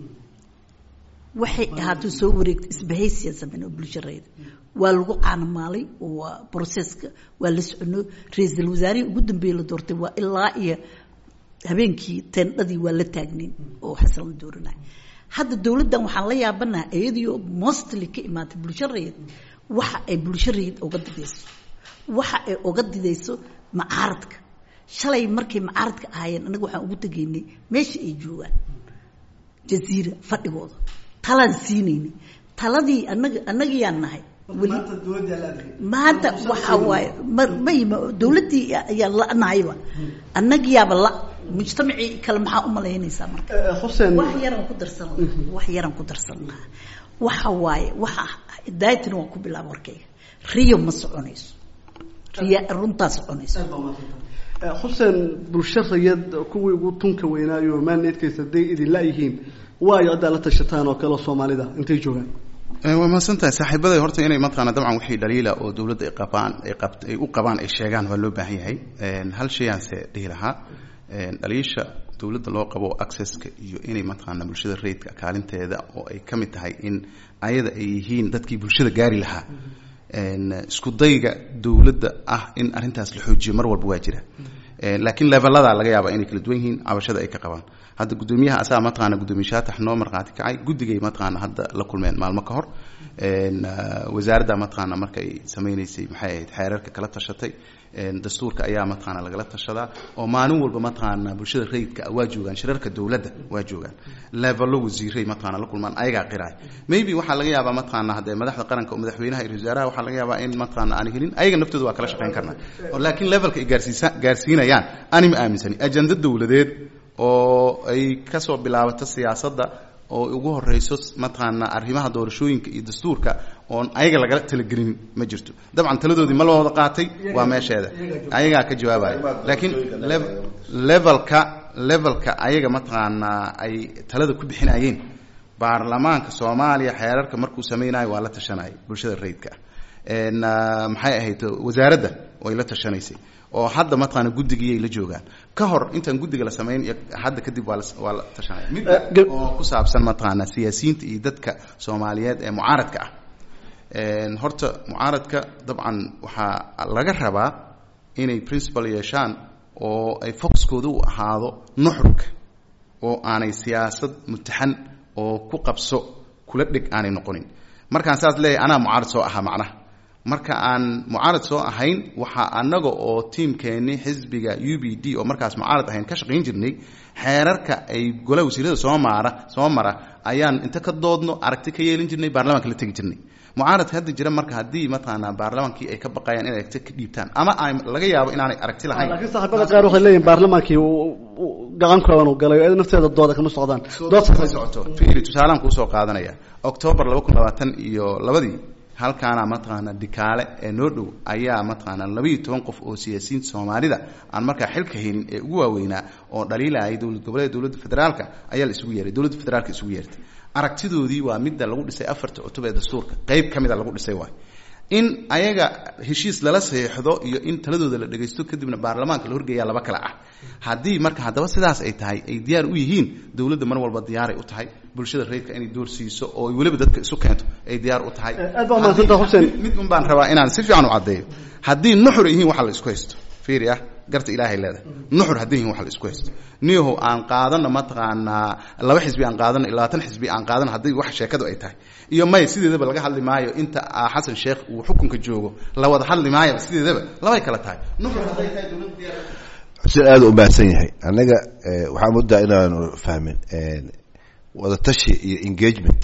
waxay ahaatay soo wareegtay isbahaysiyan sameynay oo bulsharayda waa lagu caanamaalay waa processka waa la socono ra-iisul wasaarihii ugu dambeeye la doortay waa ilaa iyo habeenkii teendhadii waa la taagnayn oo xasan la dooranay hadda dowladdan waxaan la yaabanaha iyadiio mostly ka imaatay bulsho rayid waxa ay bulsho rayid oga didayso waxa ay oga didayso macaaradka shalay markay macaaradka ahaayeen anaga waxaan ugu tegaynay meesha ay joogaan jaziira fadhigooda talaan siinaynay taladii anaga annagayaan nahay maanta waxaa waaye mayma dowladdii ayaa la-nahayba annagiyaaba la mujtamacii kale maxaa u malaynaysaa marka xuseen wax yaraan ku darsan lahaa wax yaraan ku darsan lahaa waxa waaye waxa daayatina waan ku bilaaba warkayga riyo ma soconayso riya runtaa soconayso xuseen bulsho rayad kuwii ugu tunka weynaayo maaneedkaysa hadday idin la-yihiin waayo haddaa la tashataan oo kale soomaalida intay joogaan waa mahadsantahay saaxiibaday horta inay mataqaana dabcan wixii dhaliila oo dowladda ay qabaan ay qabt ay u qabaan ay sheegaan waa loo baahan yahay hal shayaanse dhihi lahaa dhaliisha dowladda loo qabo accesska iyo inay mataqaana bulshada rayidka kaalinteeda oo ay ka mid tahay in ayada ay yihiin dadkii bulshada gaari lahaa isku dayga dowladda ah in arrintaas la xoojiyo mar walba waa jira laakiin levelada laga yaaba inay kala duwan yihiin cabashada ay ka qabaan hadda guddoomiyaha asaga mataqaana guddoomiye shaatax noo markhaati kacay guddigay mataqaana hadda la kulmeen maalmo ka hor wasaaradda mataqaana markay sameynaysay maxay ahayd xeerarka kala tashatay dastuurka ayaa mataqaana lagala tashadaa oo maalin walba mataqaana bulshada rayidka waa joogaan shirarka dowladda waa joogaan levelo wasiiray mataqaana la kulmaan ayagaa qiraay maybe waxaa laga yaabaa mataqaana haddee madaxda qaranka oo madaxweynaha iyo wasaaraha waxaa laga yaabaa in mataqaana aan helin ayaga naftooda waa kala shaqeyn karnaa laakiin levelka ay gaarsiisa gaarsiinayaan ani ma aaminsani ajenda dowladeed oo ay kasoo bilaabato siyaasadda oo ugu horeyso mataqaana arrimaha doorashooyinka iyo dastuurka oon ayaga lagala talagelin ma jirto dabcan taladoodii ma la wada qaatay waa meesheeda ayagaa ka jawaabaya laakiin levelka levelka ayaga mataqaanaa ay talada ku bixinayeen baarlamaanka soomaaliya xeerarka markuu sameynayo waa la tashanaya bulshada rayidka ah maxay ahayd wasaaradda way la tashanaysay oo hadda mataqaana guddigiyay la joogaan ka hor intaan guddiga la samayn iyo hadda kadib waa la waa la tashanaya mid oo ku saabsan mataqaana siyaasiyiinta iyo dadka soomaaliyeed ee mucaaradka ah horta mucaaradka dabcan waxaa laga rabaa inay principal yeeshaan oo ay foxkooda u ahaado nuxurka oo aanay siyaasad mutaxan oo ku qabso kula dheg aanay noqonin markaan saas leeyahay anaa mucaarad soo ahaa macnaha marka aan mucaarad soo ahayn waxaa annaga oo tiimkeenni xisbiga u b d oo markaas mucaarad ahayn ka shaqayn jirnay xeerarka ay golaha wasiirada soo maara soo mara ayaan inta ka doodno aragti ka yeelin jirnay baarlamaanka la tegi jirnay mucaaradka hadda jira marka haddii mataqaanaa baarlamaankii ay ka baqayaan inay aragti ka dhiibtaan ama ay laga yaabo inaanay aragti lahayn laakiin saaxiibada qaar waxay leeyihin baarlamaankii gacan kooban uu galay iyada nafteeda dooda kama socdaan dood ma socoto fiiri tusaalaan kuusoo qaadanaya octoobar laba kun labaatan iyo labadii halkaana mataqaana dikaale ee noo dhow ayaa mataqaana labaiyo toban qof oo siyaasiyiinta soomaalida aan markaa xilka helin ee ugu waaweynaa oo dhaliilayay dowlad goboleeda dowladda federaalka ayaa la isugu yeeray dowladda federaalka isugu yeertay aragtidoodii waa midda lagu dhisay afarta cutub ee dastuurka qeyb ka mida lagu dhisay waay in ayaga heshiis lala saxiixdo iyo in taladooda la dhagaysto kadibna baarlamaanka la horgeeyaa laba kale ah haddii marka haddaba sidaas ay tahay ay diyaar u yihiin dowladda mar walba diyaaray u tahay bulshada reerka inay door siiso oo ay weliba dadka isu keento ay diyaar u tahay aad baa mahadsantaa xuseen mid un baan rabaa inaan si fiican u caddeeyo haddii nuxur yihiin waxa la isku haysto fiiri ah garta ilaahay leedahay nuxur haddii yihiin waxa la isku haysto niyahow aan qaadano mataqaanaa laba xisbi aan qaadano iyo labaatan xisbi aan qaadano haddii wax sheekadu ay tahay iyo may sideedaba laga hadli maayo inta xasan sheekh uu xukunka joogo la wada hadli maayo sideedaba labay kala tahay nuxur hadday tahay dowladda diyaar xuseen aada u baahsan yahay annaga waxaa muddaa inaanu fahmin wadatashi iyo engagement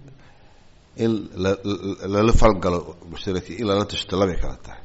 in lala falgalo mushtaraki in lala tashto labay kala tahay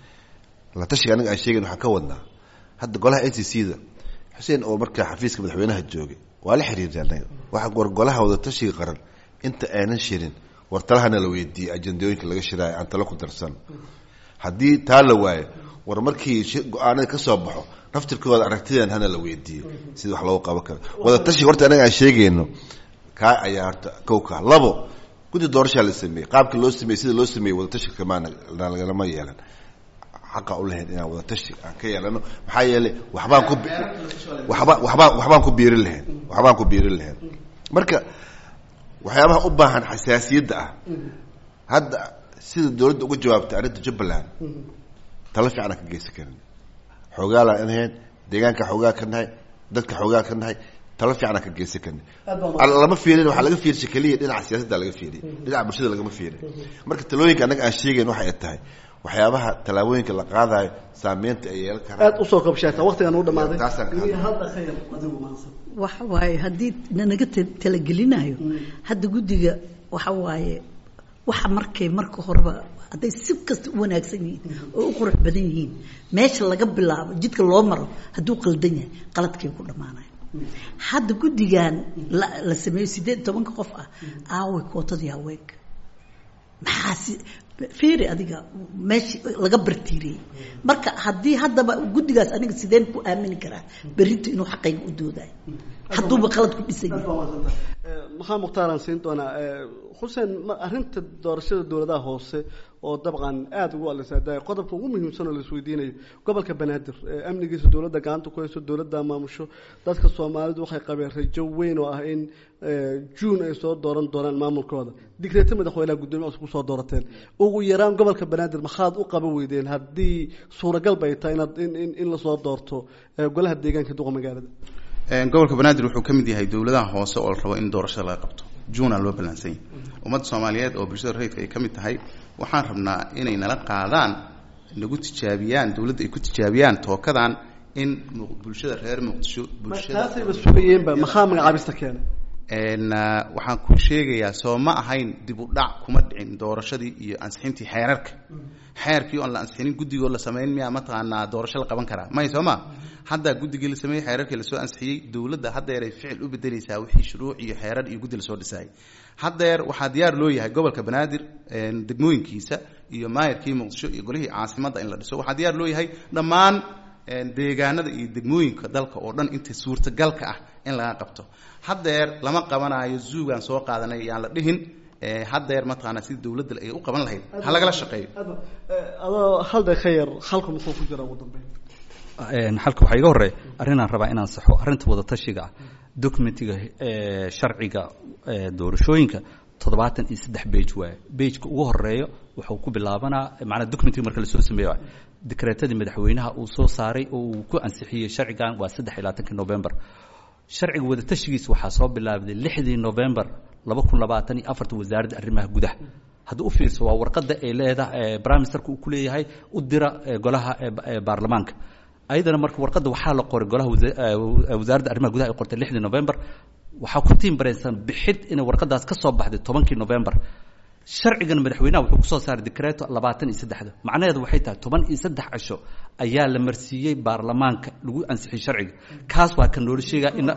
la tashiga anaga aan sheegayn waxaan ka wadnaa hadda golaha n c c da xuseen oo markaa xafiiska madaxweynaha joogay waa la xiriirtay annaga waxa war golaha wadatashiga qaran inta aanan shirin war talahana la weydiiyey ajandooyinka laga shiraayo aan talo ku darsan haddii taa la waayo war markii go-aanada ka soo baxo naftirkooda aragtidan hana la weydiiyo sida wax loogu qaban karo wadatashiga horta anaga aan sheegayno kaa ayaa horta kowka labo guddi doorashaa la sameeyey qaabkii loo sameeyey sida loo sameeyey wadatashiga kamaana lagalama yeelan xaqa u lahayn inaan wadatashi aan ka yeelano maxaa yeelay waxbaan ku waba wabaa waxbaan ku biirin lahayn waxbaan ku biirin lahayn marka waxyaabaha u baahan xasaasiyadda ah hadda sida dawladda uga jawaabtay arrinta jubbaland talo fiican aan ka geysan karin xoogaalaan inahayn deegaanka xoogaa ka nahay dadka xoogaa ka nahay talo fiican aan ka geysan karin lama fiirin waxaa laga fiirshay keliya dhinaca siyaasadda laga fiiriy dhinaca bulshada lagama fiirin marka talooyinka annaga aan sheegayn waxay tahay waxyaabaha tallaabooyinka la qaadayo saameynta ay yeelan karaan aad usoo kabshaata waqtigan u dhamaaday Taasaan ka hadlay. hadda khayr adigu maansan waxa waaye haddii nanaga ta- talagelinayo hadda guddiga waxa waaye waxa markay marka horeba hadday si kasta u wanaagsan yihiin oo u qurux badan yihiin meesha laga bilaabo jidka loo maro hadduu qaldan yahay qaladkay ku dhammaanaya hadda guddigan la la sameeyo sideed iyo tobanka qof ah aaway kootadii haweenka maxaa si fiiri adiga meesha laga bartiiriyey marka haddii haddaba guddigaas aniga sideen ku aamini karaa berrintu inuu xaqayga u doodayo hadduuba qalad ku dhisan aad yahay baa mahadsanta maxaa mukhtaaraan siin doonaa xuseen ma- arrinta doorashada dowladaha hoose oo dabcan aada ugu alisa da qodobka ugu muhiimsan oo la isweydiinayo gobolka banaadir ee amnigiisa dowladda gacanta ku hayso dowladda maamusho dadka soomaalidu waxay qabeen rajo weyn oo ah in juun ay soo dooran doonaan maamulkooda digreeta madaxweynaha guddoomiye cusub kusoo doorateen ugu yaraan gobolka banaadir maxaad u qaban weydeen haddii suuragal bay tahay inaad in in in lasoo doorto eh, golaha deegaanka duqa magaalada Een, gobolka banaadir wuxuu ka mid yahay dowladaha hoose oo la rabo in doorashada laga qabto juunaa loo ballaansan yahay ummadda soomaaliyeed oo bulshada rayidka ay ka mid tahay waxaan rabnaa inay nala qaadaan nagu tijaabiyaan dowladda ay ku tijaabiyaan tookadan in mu- bulshada reer muqdisho bulshada taasayba sugayeenba maxaa magacaabista keenay n waxaan ku sheegayaa soo ma ahayn dib u dhac kuma dhicin doorashadii iyo ansixintii xeerarka xeerkii oon la ansixinin guddigoo la samayn miyaa mataqaanaa doorasho la qaban karaa may soo ma hadda guddigii la sameeyey xeerarkii lasoo ansixiyey dowladda haddeeray ficil u bedeleysaa wixii shuruuc iyo xeerar iyo guddi lasoo dhisayay haddeer waxaa diyaar loo yahay gobolka banaadir degmooyinkiisa iyo maayarkii muqdisho iyo golihii caasimadda in la dhiso waxaa diyaar loo yahay dhammaan deegaanada iyo degmooyinka dalka oo dhan inta suurtagalka ah in laga qabto haddeer lama qabanaayo zuugaan soo qaadanay yaan la dhihin haddeer mataqaanaa sida dowladda ay u qaban lahayd ha lagala shaqeeyo adoo hal daqiiqa yar halka muxuu ku jira ugu dambeyn halka waxaa iga horreeya arrinaan rabaa inaan saxo arrinta wadatashiga ah documentiga sharciga doorashooyinka toddobaatan iyo saddex bage waaye bageka ugu horeeyo wuxuu ku bilaabanaa maanaa documentiga marka lasoo sameeyo dekreetadii madaxweynaha uu soo saaray oo uu ku ansixiyey sharcigan waa saddex iyo labaatankii november sharciga wadatashigiisa waxaa soo bilaabday lixdii november laba kun labaatan iyo afarta wasaaradda arrimaha gudaha hadda u fiirso waa warqadda ay leedahay prime ministerka uu ku leeyahay u dira golaha baarlamaanka ayadana marka warqadda waxaa la qoray golaha wasaaradda arrimaha gudaha ay qortay lixdii november waxaa ku tiimbaraysan bixid inay warqadaas ka soo baxday tobankii november sharcigan madaxweynaha wuxuu kusoo saaray decreto labaatan iyo saddexda macnaheedu waxay tahay toban iyo saddex casho ayaa la marsiiyey baarlamaanka lagu ansixiyey sharciga kaas waa kan noola sheegaa in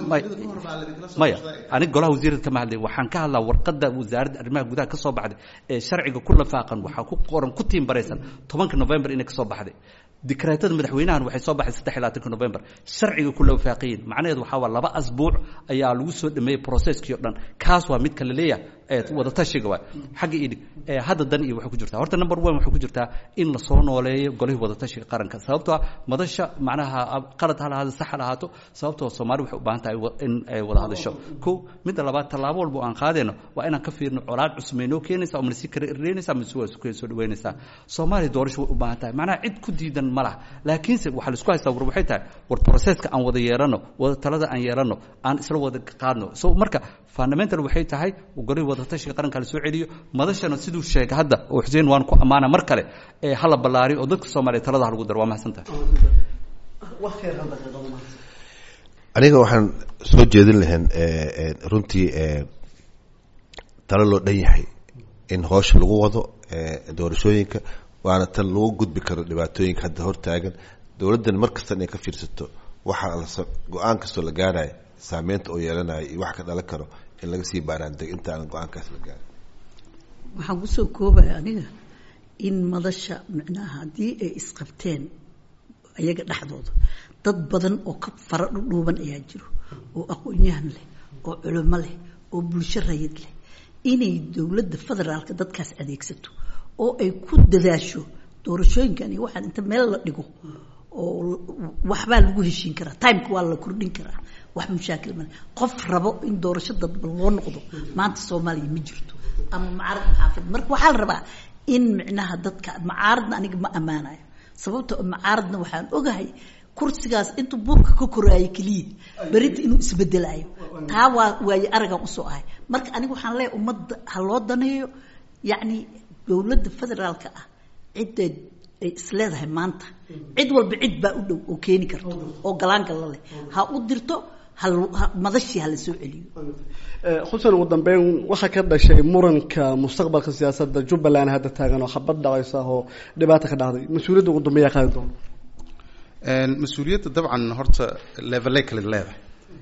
maya aniga golaha wasiirada kama hadlay waxaan ka hadlaa warqadda wasaaradda arrimaha gudaha ka soo baxday ee sharciga ku lafaaqan waxaa ku qoran ku tiimbaraysan tobanka november inay ka soo baxday dikreetada madaxweynahan waxay soo baxay saddex iyo labaatanka november sharciga ku lawafaaqiyin macnaheedu waxaa waa laba asbuuc ayaa lagu soo dhameeyey processkii o dhan kaas waa midka la leeyahay wadatashiga waay xagga idhig hadda dan iyo waxay ku jirtaa horta number one waxay ku jirtaa in lasoo nooleeyo golihii wadatashiga qaranka sababtoo ah madasha macnaha qalad ha lahaado sax ha lahaato sababtoo soomaali waxay u baahan tahay in ay wada hadasho ko midda labaad tallaabo walba oo aan qaadayno waa inaan ka fiirno colaad cusub may noo keenaysaa oo manasi kareynaysaa mase waa sukeen soo dhaweynaysaa soomaaliya doorasho way u baahan tahay macnaha cid ku diidan ma laha laakiinse waxaa la isku haystaa war waxay tahay war processka aan wada yeelano wada talada aan yeelano aan isla wada qaadno so marka fundamental waxay tahay golihii wadatashiga qaranka la soo celiyo madashana siduu sheegay hadda oo xuseen waan ku ammaana mar kale ee hala ballaariyo oo dadka soomaaliya talada ha lagu daro waa mahadsan tahay aniga waxaan soo jeedin lahayn runtii talo loo dhan yahay in hoosha lagu wado doorashooyinka waana tan lagu gudbi karo dhibaatooyinka hadda hortaagan dowladdan mar kasta inay ka fiirsato waxaa go-aan kastoo la gaarayo saameynta oo yeelanayo iyo wax ka dhalan karo in laga sii baaraandeg intaanan go-aankaas la gaarin waxaan kusoo koobaya aniga in madasha micnaha haddii ay isqabteen iyaga dhexdooda dad badan oo ka fara dhudhuuban ayaa jiro oo aqoon-yahan leh oo culimo leh oo bulsho rayid leh inay dowladda federaalka dadkaas adeegsato oo ay ku dadaasho doorashooyinkan iyo waxaan inta meel la dhigo oo waxbaa lagu heshiin karaa timeka waa la kordhin karaa wax mushaakil male qof rabo in doorasho dadban loo noqdo maanta soomaaliya ma jirto ama macaarad maxaafid marka waxaa la rabaa in micnaha dadka macaaradna aniga ma ammaanayo sababta macaaradna waxaan ogahay kursigaas intuu buurka ka koraayo keliya berinta inuu isbedelayo taa waa waaye aragan usoo ahay marka aniga waxaan leeyahay ummadda ha loo daneeyo yacni dowladda federaalka ah cidda ay isleedahay maanta cid walba cid baa u dhow oo keeni karto oo galaangalla leh ha u dirto madashii hala soo celiyo xuseen ugu dambeyn waxaa ka dhashay muranka mustaqbalka siyaasadda jubbaland hadda taagan oo xabad dhacaysa oo dhibaata ka dhacday mas-uuliyadda ugu dambeeyaa qaadi doona mas-uuliyadda dabcan horta levelay kale leedahay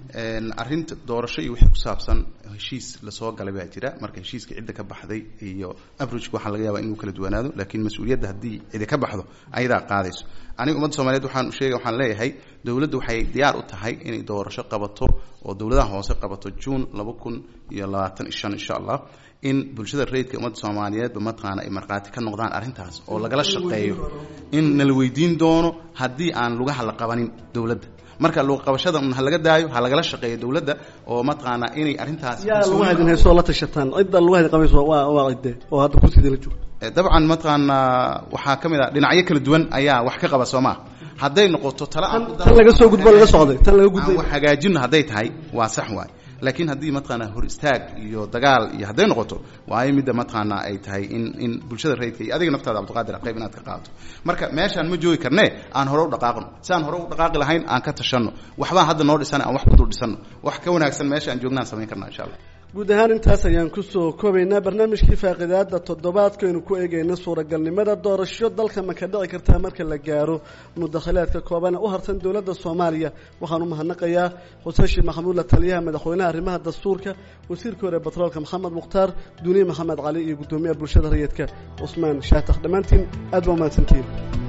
arrinta doorasho iyo wixii ku saabsan heshiis lasoo galay baa jira marka heshiiska cidda ka baxday iyo abrojka waxaa laga yaabaa inuu kala duwanaado laakiin mas-uuliyadda haddii cidi ka baxdo ayadaa qaadayso aniga ummadda soomaliyeed waxaan sheegay waxaan leeyahay dowladda waxay diyaar u tahay inay doorasho qabato oo dowladaha hoose qabato juun laba kun iyo labaatan iyo shan insha allah in bulshada rayidka ummadda soomaaliyeedba mataqaana ay markhaati ka noqdaan arrintaas oo lagala shaqeeyo in nala weydiin doono haddii aan lugaha la qabanin dowladda marka luuqabashada un ha laga daayo ha lagala shaqeeyo dowladda oo mataqaanaa inay arrintaas yaa lagu hadin haysoo la tashataan cidda lagu hadin qabayso waa waa cidde oo hadda kursidii la joogo dabcan mataqaanaa waxaa ka mid ah dhinacyo kala duwan ayaa wax ka qaba soo maa hadday noqoto tala aan tan laga soo gudbo laga socday tan laga aan gudbay wax hagaajino hadday tahay waa sax waay laakiin haddii mataqaanaa hor istaag iyo dagaal iyo hadday noqoto waayo midda mataqaanaa ay tahay in in bulshada rayidka iyo adiga naftaada cabdiqaadir qayb inaad ka qaadato marka meeshaan ma joogi karnee aan hore u dhaqaaqno si aan hore u dhaqaaqi lahayn aan ka tashanno waxbaan hadda noo dhisana aan wax ku dul dhisano wax ka wanaagsan meesha aan joognaan samayn karna insha allah guud ahaan intaas ayaan kusoo koobaynaa barnaamijkii faaqidaada toddobaadkaynu ku eegayna suuragalnimada doorasho dalka ma ka dhici kartaa marka la gaaro mudakhilaadka kooban ee u harsan dowladda soomaaliya waxaan u mahadnaqayaa xuseen sheekh maxamuud la taliyaha madaxweynaha arrimaha dastuurka wasiirka hore batroolka maxamed mukhtaar duniye maxamed cali iyo guddoomiyaha bulshada rayidka cusmaan shaatax dhammaantiin aad baa umahadsantihiin